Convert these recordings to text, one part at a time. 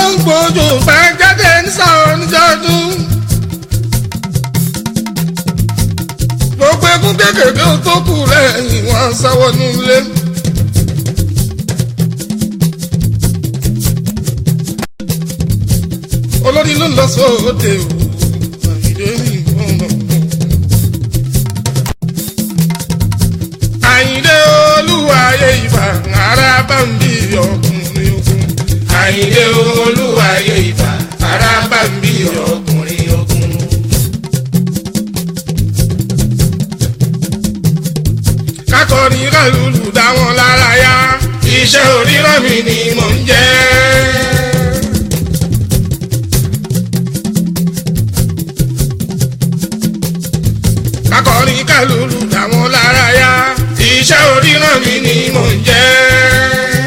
ń gbójú bá jáde ń sàwọn níjọ́dún. gbogbo egun kékeré tó kù lẹ́yìn wọn sáwọ́ nílé. olórí ló lọ sóde o àyìndé mi ọ̀nà. àyìndé olúwayé ìbà ara bá ń bí ọkùnrin ogun. àyìndé olúwayé ìbà ara bá ń bí ọkùnrin ogun. kákọrin kálùlù dá wọn lára yá. iṣẹ́ oríran mi ni mò ń jẹ́. kákọrin kálùlù dá wọn lára yá. iṣẹ́ oríran mi ni mò ń jẹ́.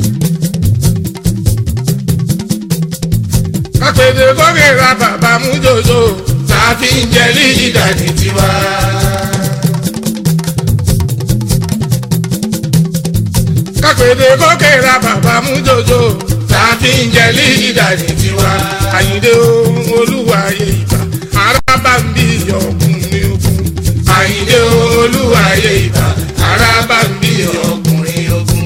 kápẹ́dé kókè ra bàbá mú jòjò. tàbí ń jẹ lídà ní tiwa. kápẹ́dé kókè ra bàbá mú jòjò. tàbí ń jẹ lídà ní tiwa. àyìndé olúwayé ìbà ara bá ń bí ọkùnrin ogun. àyìndé olúwayé ìbà ara bá ń bí ọkùnrin ogun.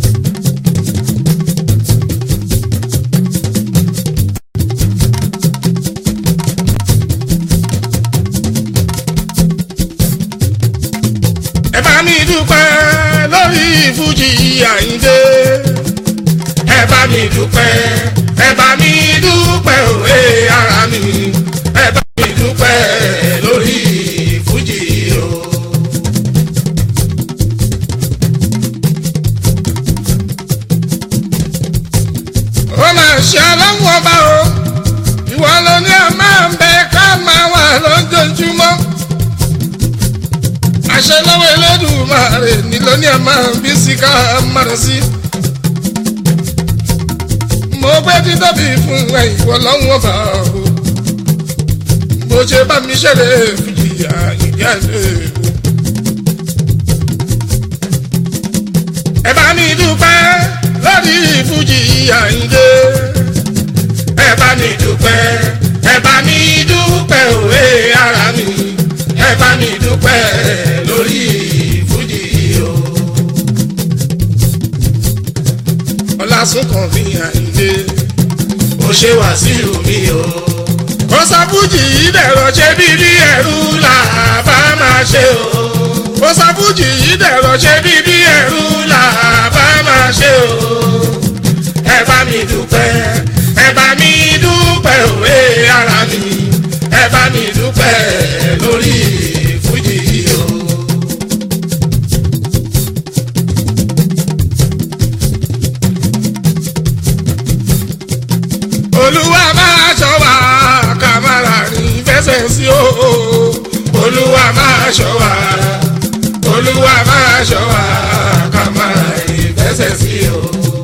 ẹ bá mi dúpẹ́ lórí fújì àyìndé. ẹ bá mi dúpẹ́ ẹ bá mi dúpẹ́ òwe ara mi ẹ bá mi dúpẹ́ lórí fújì o. ó máa ṣe ọlọ́run ọba o ìwọ ló ní a máa ń bẹ ká máa wà lójoojúmọ́ àṣẹ lọ́wọ́ Elédùmarè ní ló ní a máa ń bí sí ká máa rẹ̀ sí. mo gbé títóbi fún ẹ ìwọ lọ́run ọba o bó ṣe bá mi ṣẹlẹ̀ fìjìyà ìdí àlẹ́ o. ẹ bá mi dúpẹ́ lórí fújì àyíndé. ẹ bá mi dúpẹ́ ẹ bá mi dúpẹ́ òwe ara mi ẹ bá mi dúpẹ́ lórí fújì o. ọlásùnkàn mi àyíndé. ó ṣe wàsíù mi o. kò sọ fújì yìí dẹ̀rọ̀ ṣe bí bí ẹ̀rú là bá máa ṣe o. kò sọ fújì yìí dẹ̀rọ̀ ṣe bí bí ẹ̀rú là bá máa ṣe o. ẹ bá mi dúpẹ́ ẹ bá mi dúpẹ́ òwe ara mi ẹ bá mi dúpẹ́ lórí fújì o. olúwa máa ṣọ́ wa ká má ra ní fẹsẹ̀ sí o. olúwa máa ṣọ́ wa olúwa máa ṣọ́ wa ká máa ìfẹsẹ̀ sí o.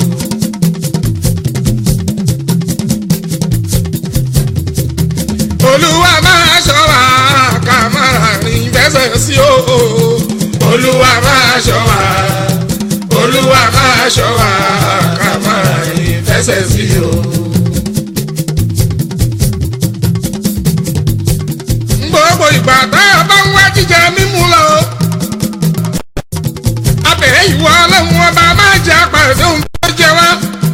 olúwa máa ṣọ́ wa ká má ra ní fẹsẹ̀ sí o. olúwa máa ṣọ́ wa olúwa máa ṣọ́ wa ká máa ìfẹsẹ̀ sí o. gbogbo ìgbà tá a bá ń wá jíjẹ mímú lọ. abẹ̀rẹ̀ ìwọ ọlọ́run ọba máa jẹ apàdé ohun tó jẹ wá.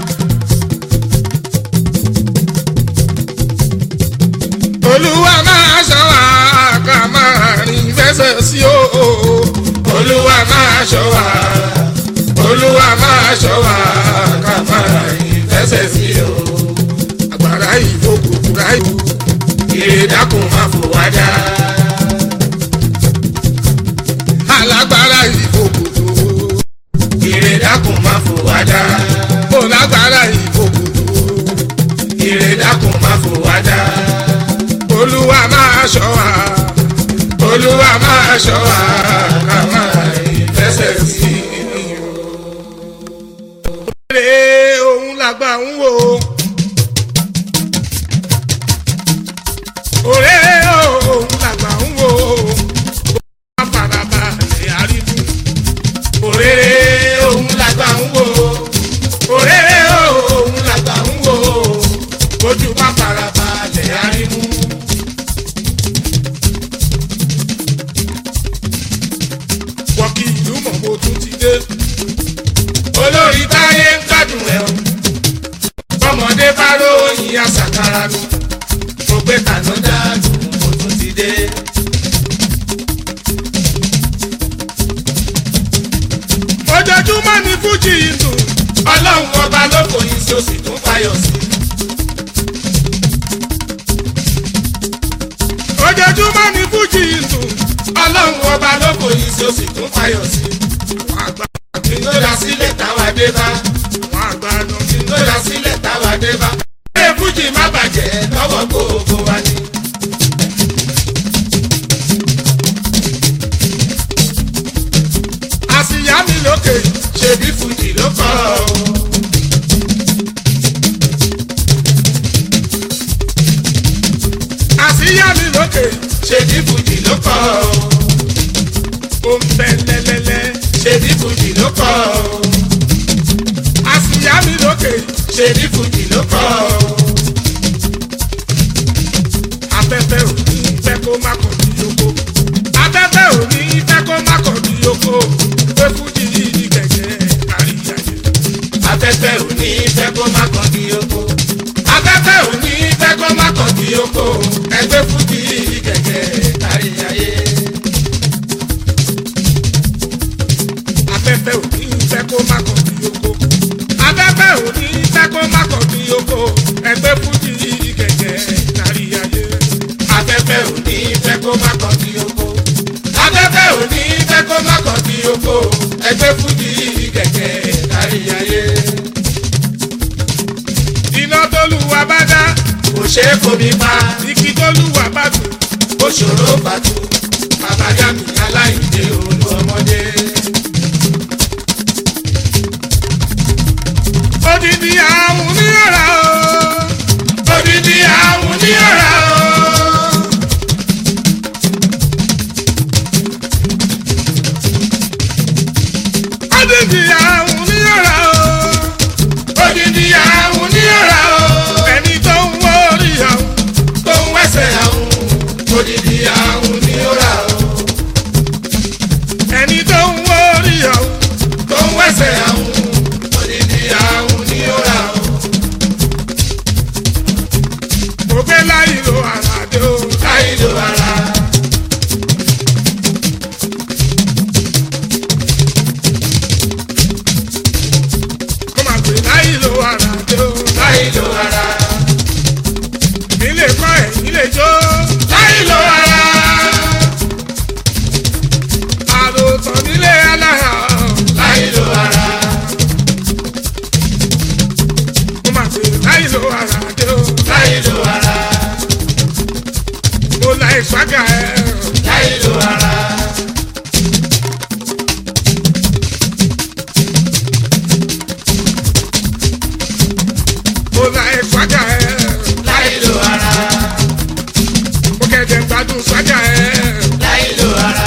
olúwa máa ṣọ́ wa ká máa rìn fẹsẹ̀ sí o. olúwa máa ṣọ́ wa olúwa máa ṣọ́ wa ká máa ìfẹsẹ̀ sí o. àgbàrá ìfòkùnkùn ráyò. ìrèdákùn máa fò wá dá. alágbára ìfòkùnkùn. ìrèdákùn máa fò wá dá. mo lágbára ìfòkùnkùn. ìrèdákùn máa fò wá dá. olúwa máa ṣọ́ wa. olúwa máa ṣọ́ wa ká máa ìfẹsẹ̀ sí i. Èrè òun làgbà ń wò. Òré òun làgbà ń wò. Bó bá faraba lè àríwú. òrèrè òun làgbà ń wò òrèrè òun làgbà ń wò ojú bá farabalẹ̀ arímú. wọ́n kí ìlú mọ̀ mo tún ti dé. olórí táyé ń gbádùn ẹ̀ o bọ́mọdé bá ròyìn àṣàkárà nu mo gbé kàná dáàdù mo tún ti dé. ojoojúmọ́ ni fújì yìí dùn. ọlọ́run ọba ló fòyìn sí o sì tún fayọ̀ sí. ojoojúmọ́ ni fújì yìí dùn. ọlọ́run ọba ló fòyìn sí o sì tún fayọ̀ sí. wọ́n àgbà kí n tó dá sílẹ̀ táwa dé bá wọ́n àgbà nù. kí n tó dá sílẹ̀ táwa dé bá. ẹ fújì má bàjẹ́ lọ́wọ́ gbogbo wa ni. àsìyá mi lókè. ṣebí fújì ló kọ́ ọ. àsìyá mi lókè. ṣebí fújì ló kọ́ ọ. ó ń bẹ lẹ́lẹ́lẹ́. ṣebí fújì ló kọ́ ọ. àsìyá mi lókè. ṣebí fújì ló kọ́ ọ. afẹ́fẹ́ ò ní fẹ́ kó má kọ̀ ní yoko. afẹ́fẹ́ ò ní fẹ́ kó má kọ̀ ní yoko. pé fújì yìí ní kẹ̀kẹ́ àríyáyé. afẹ́fẹ́ ò ní fẹ́ kó má kàn kí oko. afẹ́fẹ́ ò ní fẹ́ kó má kàn kí oko. ẹgbẹ́ fújì kẹ̀kẹ́ kárí ayé. afẹ́fẹ́ ò ní fẹ́ kó má kọ̀ ní yoko. afẹ́fẹ́ ò ní fẹ́ kó má kọ̀ ní yoko. ẹgbẹ́ fújì yìí kẹ̀kẹ́ àríyáyé. afẹ́fẹ́ ò ní fẹ́ kó má kàn kí oko. afẹ́fẹ́ ò ní fẹ́ kó má kàn kí oko. ẹgbẹ́ fújì kẹ̀kẹ́ kárí ayé. iná tólúwa bá dá. kò ṣeé fomi pa igi tólúwa bá tù. ó ṣòro bàtú. bàbá yàmì aláìdè olú ọmọdé. odidi àwọn oníyàrá o. odidi àwọn ní ọ̀rá o. odidi àwọn oníyàrá o. odidi àwọn ní ọ̀rá o. ẹni tó ń wọ orí àwọn. tó ń wẹ́sẹ̀ àwọn odidi àwọn ní ọ̀rá o. ẹni tó ń wọ orí àwọn. tó ń wẹ́sẹ̀ àwọn odidi àwọn ní ọ̀rá o. mo gbé láyé lo àràdé o. láì lo ara. mo máa gbé láyé lo àràdé o. láì lo ara. nílé kọ́ ẹ̀yìn lè jó. láì lo ara. àròtàn nílé alára. láì lo ara. mo máa gbé láyé lo àràdé o. láì lo ara. mo la ìṣàgà ẹ̀. láì lo ara. mo la ìṣàgà ẹ̀. láì lo ara. mo kẹ̀dẹ̀ gbádùn ṣàgà ẹ̀. láì lo ara.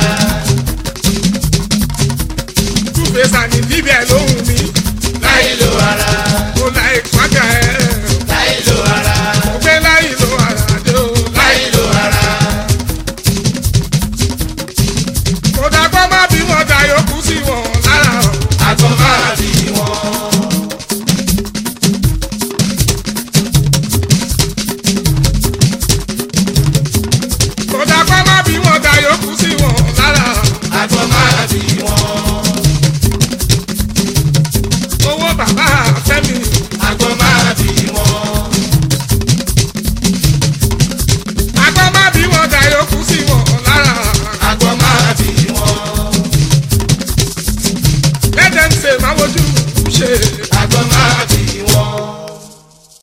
túfẹ̀sà ní bíbẹ̀ lóhùn mi. láì lo ara. mo la ìṣàgà ẹ̀. láì lo ara. mo gbé láyé lo àràdé o. láì lo ara. kò dàgbọ́ má bí wọ́n da yòókù sí wọn lára o. àgbọn máa bí wọn. kò dàgbọ́ má bí wọ́n da yòókù sí wọn lára o. àgbọn máa bí wọn. owó bàbá fẹ́mi. àgbọn máa bí wọn. àgbọ́ má bí wọ́n da yòókù sí wọn lára o. àgbọn máa bí wọn. lẹ́dẹ̀ ń ṣe máa wojú ṣe.